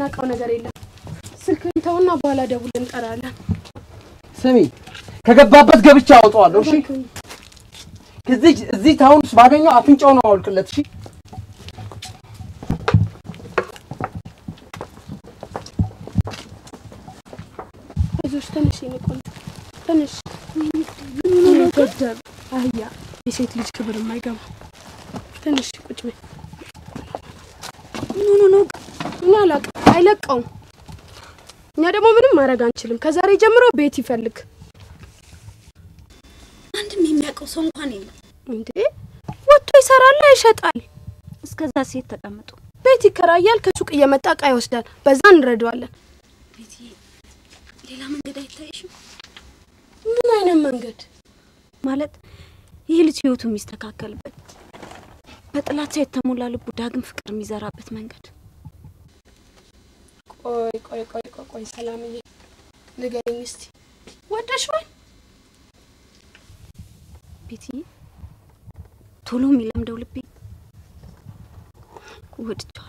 የማናውቀው ነገር የለም። ስልክህን ተውና በኋላ ደውለን እንጠራለን። ስሚ ከገባበት ገብቻ አወጣዋለሁ። እሺ እዚህ እዚህ ታውን ውስጥ ባገኘው አፍንጫውን አወልቅለት። እሺ አይዞሽ ትንሽ የኔ ቆንጆ ትንሽ ገደብ አህያ የሴት ልጅ ክብር የማይገባ ትንሽ ቁጭ በይ። ምን ሆኖ ነው? እኛ አላውቅም፣ አይለቀውም። እኛ ደግሞ ምንም ማድረግ አንችልም። ከዛሬ ጀምሮ ቤት ይፈልግ። አንድም የሚያውቀው ሰው እንኳን የለም። እንዴ ወጥቶ ይሰራል፣ ይሸጣል። እስከዛ ሴት ተቀምጦ ቤት ይከራያል፣ ከሱቅ እየመጣ እቃ ይወስዳል። በዛ እንረዳዋለን። ቤቲ፣ ሌላ መንገድ አይታይሽም? ምን አይነት መንገድ ማለት ይህ ልጅ ህይወቱ የሚስተካከልበት በጥላቻ የተሞላ ልቡ ዳግም ፍቅር የሚዘራበት መንገድ ቆይ ቆይ ቆይ ቆይ ቆይ ሰላምዬ ንገሪኝ እስቲ ወደሽዋል? ቤቲ፣ ቶሎ የሚለምደው ልቤ ወድጀዋል።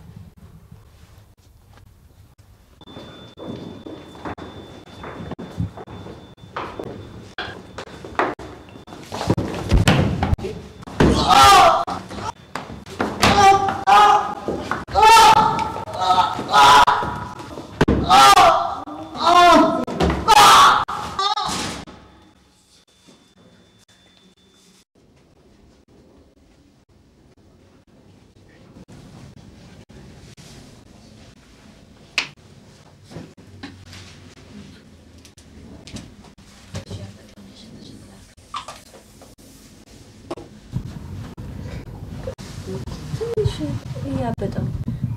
ትንሽ እያበጠ ነው።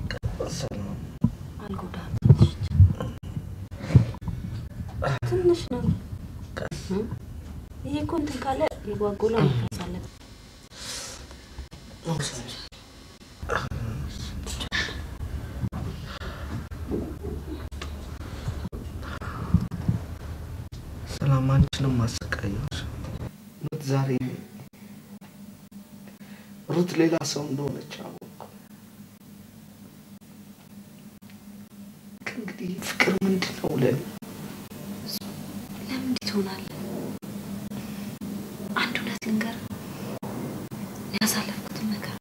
አልጎዳም። ትንሽ ነው። ይሄ እኮ እንትን ካለ የጓጎላ መፍረስ አለበት። ሰላም አንቺንም አሰቃየሁሽ። ሩት ዛሬ ሩት ሌላ ሰው እንደሆነች አወቅኩ። ከእንግዲህ ፍቅር ምንድን ነው ለኔ? ለምን እንዲህ ትሆናለህ? አንድ እውነት ልንገርህ፣ ያሳለፍኩትን ነገር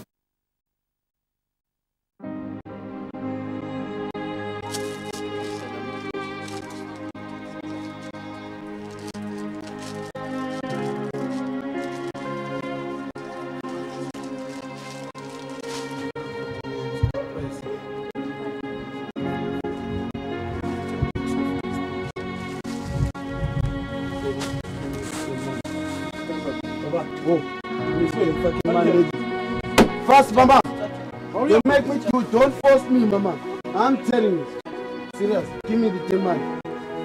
Fast, mama. You make me do. Don't force me, mama. I'm telling you. Serious. Give me the ten man.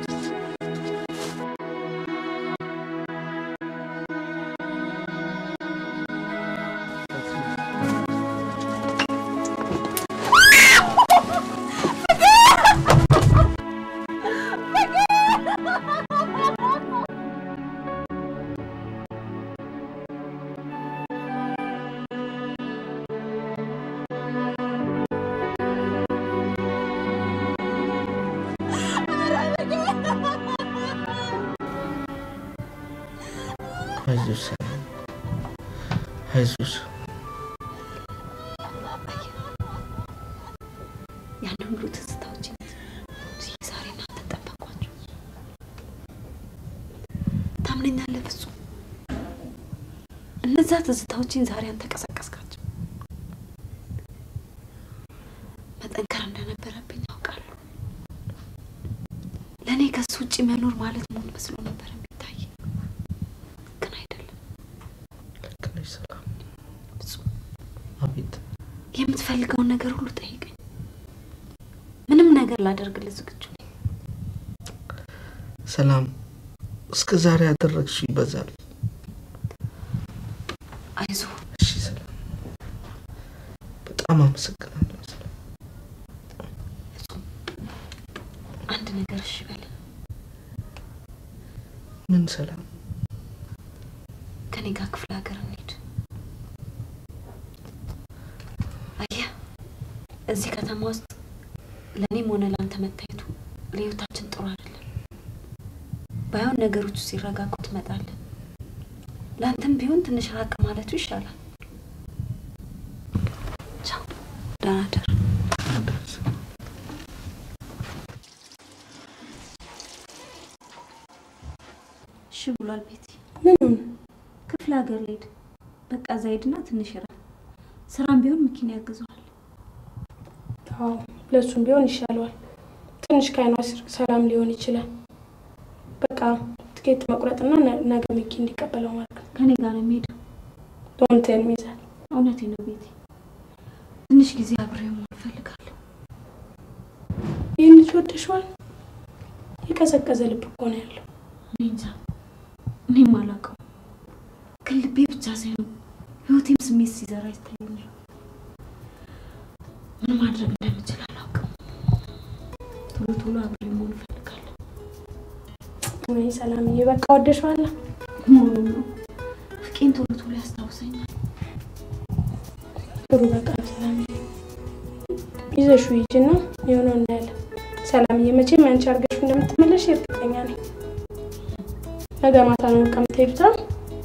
አይዞሽ ሰላም፣ አይዞሽ። ያንን ሁሉ ትዝታዎች ዛሬ እናንተ ጠበቋቸው። ታምነኛለህ ፍጹም? እነዛ ትዝታዎችን ዛሬ አንተ ቀሰቀስካቸው። መጠንከር እንደነበረብኝ ያውቃለሁ። ለእኔ ከሱ ውጭ መኖር ማለት ሞት መስሎ ነበር የሚታይ፣ ግን አይደለም። ልክ ነሽ ሰላም። ፍጹም አቤት የምትፈልገውን ነገር ሁሉ ጠይቀኝ። ምንም ነገር ላደርግልህ ዝግጁ ነኝ። ሰላም፣ እስከ ዛሬ ያደረግሽው ይበዛል። አይዞህ እሺ ሰላም፣ በጣም አመሰግናለሁ ሰላም። ፍጹም፣ አንድ ነገር እሺ በል። ምን ሰላም? ከኔ ጋር ክፍለ ሀገር እንሂድ። አየህ፣ እዚህ ከተማ ውስጥ መታየቱ ለህይወታችን ጥሩ አይደለም። ባይሆን ነገሮቹ ሲረጋጉ ትመጣለን። ለአንተም ቢሆን ትንሽ ራቅ ማለቱ ይሻላል። ቻው፣ ደህና ደር። እሺ ብሏል ቤቲ። ምኑን ክፍለ ሀገር ልሄድ በቃ እዛ ሄድና ትንሽ ይራል። ስራም ቢሆን መኪና ያግዘዋል። አዎ ለእሱም ቢሆን ይሻለዋል። ትንሽ ከአይኗ ስር ሰላም ሊሆን ይችላል። በቃ ትኬት መቁረጥና ነ- ነገ ሚኪ እንዲቀበለው ማድረግ ነው። ከኔ ጋር ነው የሚሄደው። ዶንቴል ሚዛን እውነቴ ነው ቤቲ። ትንሽ ጊዜ አብሬው መሆን እፈልጋለሁ። ይህን ልጅ ወደሽዋል? የቀዘቀዘ ልብ እኮ ነው ያለው። እኔ እንጃ፣ እኔም አላውቀው። ግን ልቤ ብቻ ሳይሆን ህይወቴም ስሜት ሲዘራ ይታየኛል። ምን ማድረግ እንደምችል አላውቅም። ቶሎ ቶሎ አብሬ መሆን እፈልጋለሁ። ወይ ሰላምዬ፣ በቃ ወደሽዋል? መሆኑን ነው ፍቄን ቶሎ ቶሎ ያስታውሰኛል። ጥሩ በቃ ሰላምዬ፣ ይዘሽው ሂጂና የሆነው እናያለን። ሰላምዬ፣ መቼም ያንቺ አድርገሽ እንደምትመለሽ እርግጠኛ ነኝ። ነገ ማታ ነው በቃ የምትሄዱት አይደል?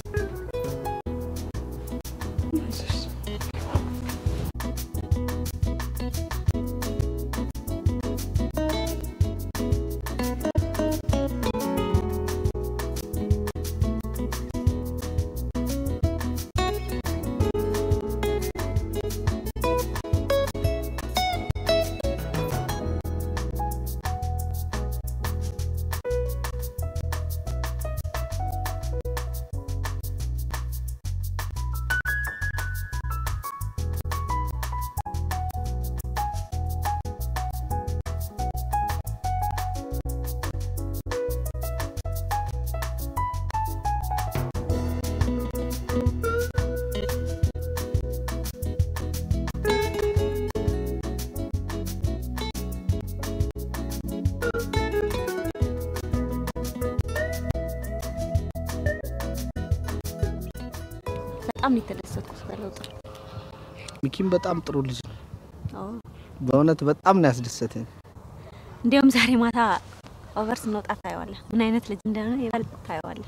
በጣም ነው የተደሰትኩት በለውጥ። ሚኪም በጣም ጥሩ ልጅ ነው። አዎ በእውነት በጣም ነው ያስደሰተኝ። እንዲያውም ዛሬ ማታ ኦቨር ስንወጣ ታየዋለህ። ምን አይነት ልጅ እንደሆነ ይበልጥ ታየዋለህ።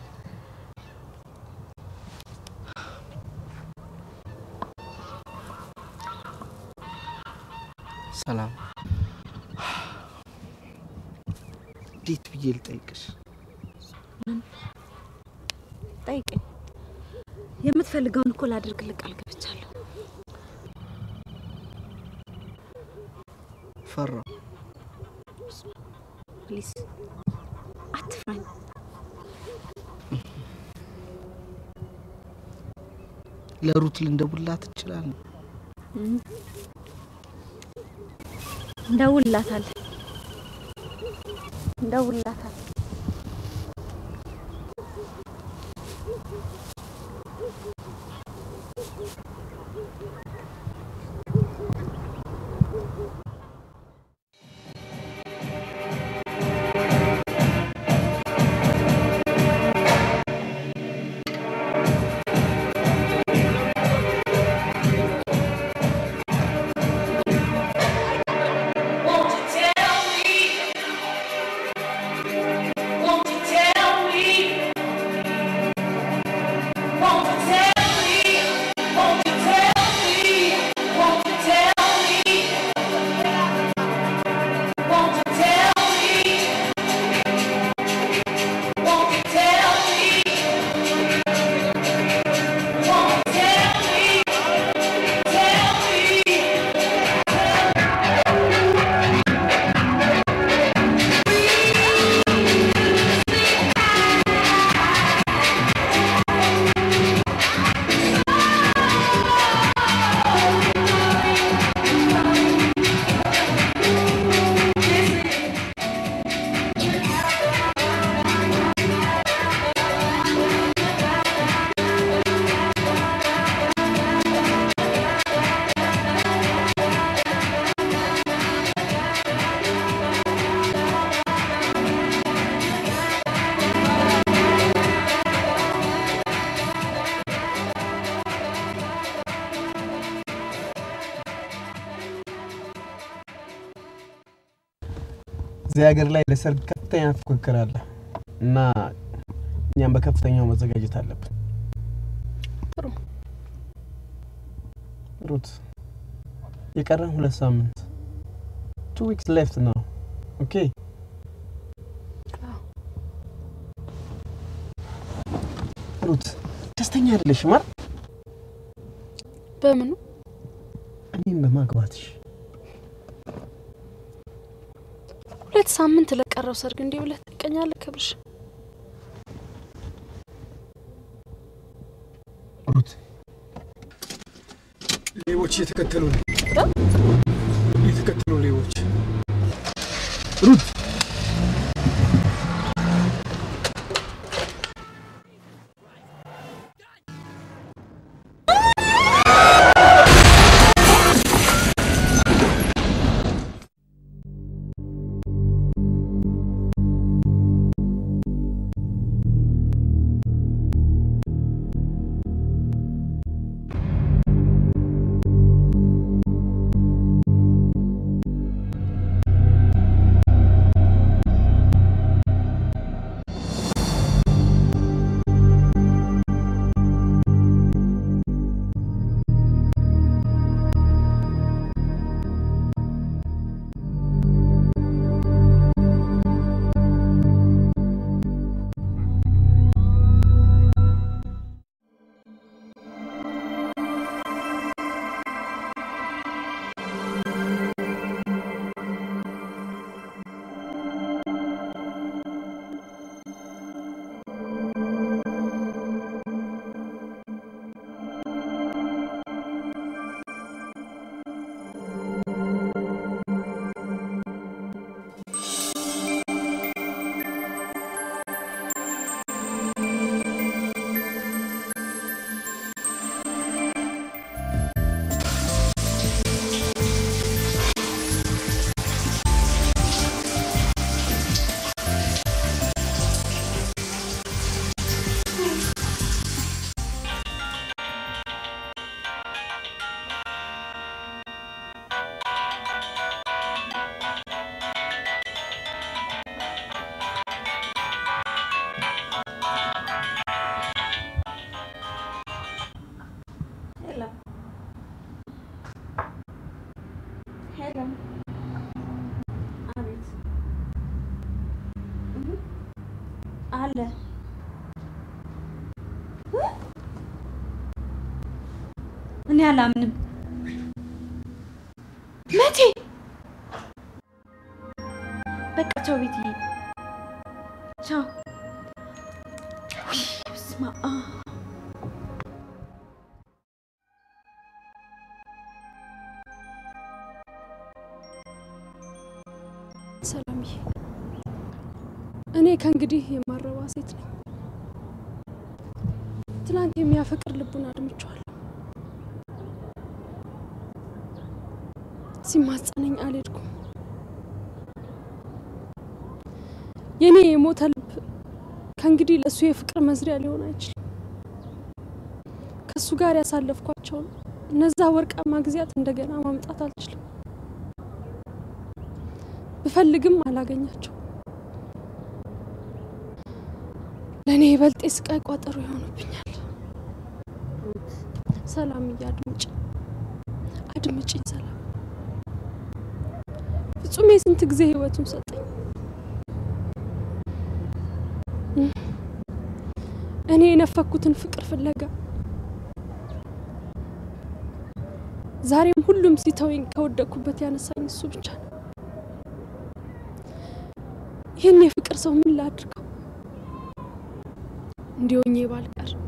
ሰላም፣ እንዴት ብዬ ልጠይቅሽ? ጠይቀኝ። የምትፈልገውን እኮ ላደርግልህ ቃል ገብቻለሁ። ፈራው። ፕሊዝ አትፍራኝ። ለሩት ልንደውልላት እንችላለን። እንደውልላታለን እንደውልላታለን። Won't you tell me እዚህ ሀገር ላይ ለሰርግ ከፍተኛ ፉክክር አለ እና እኛም በከፍተኛው መዘጋጀት አለብን። ጥሩ ሩት የቀረን ሁለት ሳምንት ቱ ዊክስ ሌፍት ነው። ኦኬ አዎ። ሩት ደስተኛ አይደለሽም አይደል? በምኑ እኔም በማግባትሽ ሁለት ሳምንት ለቀረው ሰርግ እንዲህ ብለህ ትቀኛለህ? ክብርሽ ሩት ሌቦች እየተከተሉ ነው። እየተከተሉ ሌቦች ሩት አለ እኔ አላምንም። መቼ በቃ ቻው ቤትዬ፣ ቻው። ውይ በስመ አብ ሰላምዬ፣ እኔ ከእንግዲህ የማረባ ሴት ነኝ። ትናንት የሚያፈቅር ልቡን አድምቼዋለሁ። ሲማጸነኝ አልሄድኩም። የእኔ የሞተ ልብ ከእንግዲህ ለእሱ የፍቅር መዝሪያ ሊሆን አይችልም። ከእሱ ጋር ያሳለፍኳቸውን እነዛ ወርቃማ ጊዜያት እንደገና ማምጣት አልችልም። ብፈልግም አላገኛቸው። ለእኔ ይበልጥ የስቃይ ቋጠሮ ይሆኑብኛል። ሰላምዬ አድምጭ አድምጭኝ ሰላም። ፍጹሜ ስንት ጊዜ ህይወቱን ሰጠኝ። እኔ የነፈኩትን ፍቅር ፍለጋ ዛሬም ሁሉም ሲተወኝ ከወደቅኩበት ያነሳኝ እሱ ብቻ ነው። ይህን የፍቅር ሰው ምን ላድርገው? እንዲሆኜ ባልቀር